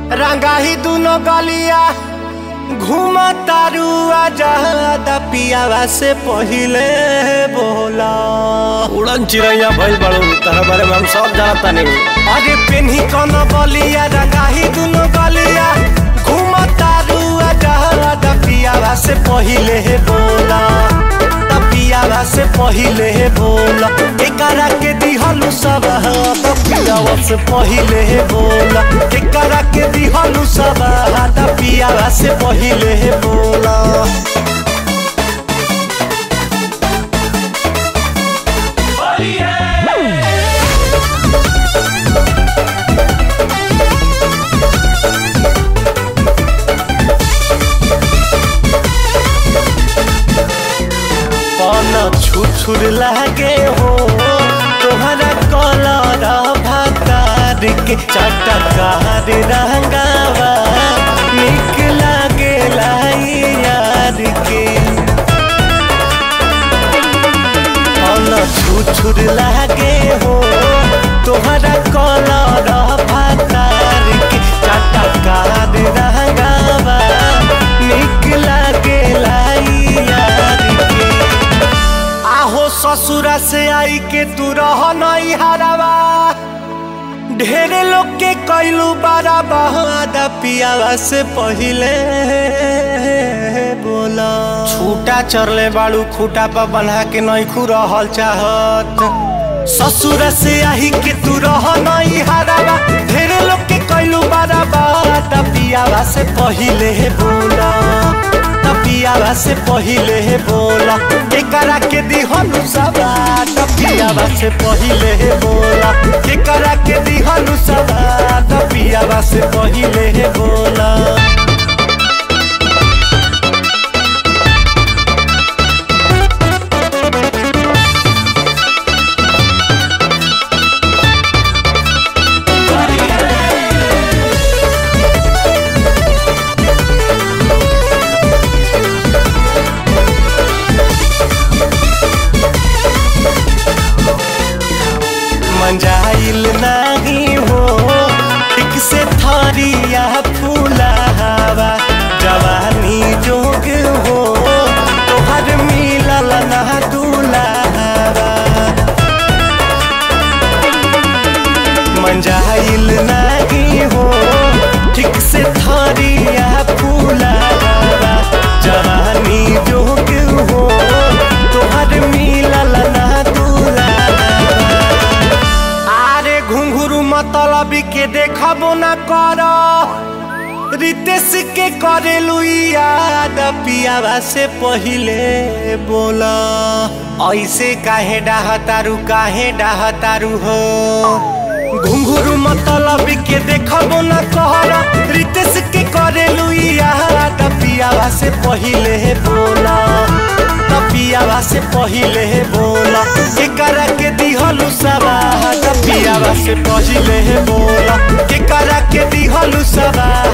रंगाही दुनो गलिया घूम तारू आजादा पियावा से पहिले बोला उड़न चिड़ैया भइल बड़ू तारा बारे में हम सब जानता नहीं अरे पेन्ही कौन बलिया रंगाही दुनो गलिया घूम तारू आजादा पियावा से पहिले बोला त पियावा से पहिले बोला एकरा के दिहलु सब त पियावा से पहिले बोला एकरा के दिहलु सब त पियावा से पहिले बोला पन छुछुर लागे हो तोहरा कलर भातार के चटकार रंगावा निक लागे लाई यार के पन छुछुर लागे हो तोहरा कलर भातार के चटकार रंगावा निक लागे लाई यार के आहो ससुरा से आई के तू रह नहीं हरावा ढेरे लोग के कैलू बारा बहादा पियावा से पहिले बोला छूटा चरले बाड़ू खूटा पर बन्हा के नहीं खू रहल चाहत ससुर से आई के तू रह नहीं हरावा ढेरे लोग के कैलू बारा बहादा पियावा से पहिले बोला पियावा से पहिले बोला एकरा के दिहनु सबा पियावा से पहिले बोला एकरा के दिहनु सबा पियावा से पहिले बोला मंजाइल नहीं हो ठीक से थरिया फूला हवा जवानी जोग हो तोहर मिलल ना दूल्हा मंजाइल नहीं हो ठीक से थरिया फूला हवा जवानी जोग हो तोहर मिलल ना दूल्हा आरे घुंघरू मतलब के देखबो न कर रितेश के करेलू याद पियावा से पहिले बोला ऐसे काहे डाहतारू काहे डाहतारू हो घुंघरू मतलब के देखबो न कर रितेश के करेलू याद पियावा से पहिले बोला पियावा से पहिले बोला एकरा के दिहलु सबा पियावा से पहिले बोला एकरा के दिहलु सबा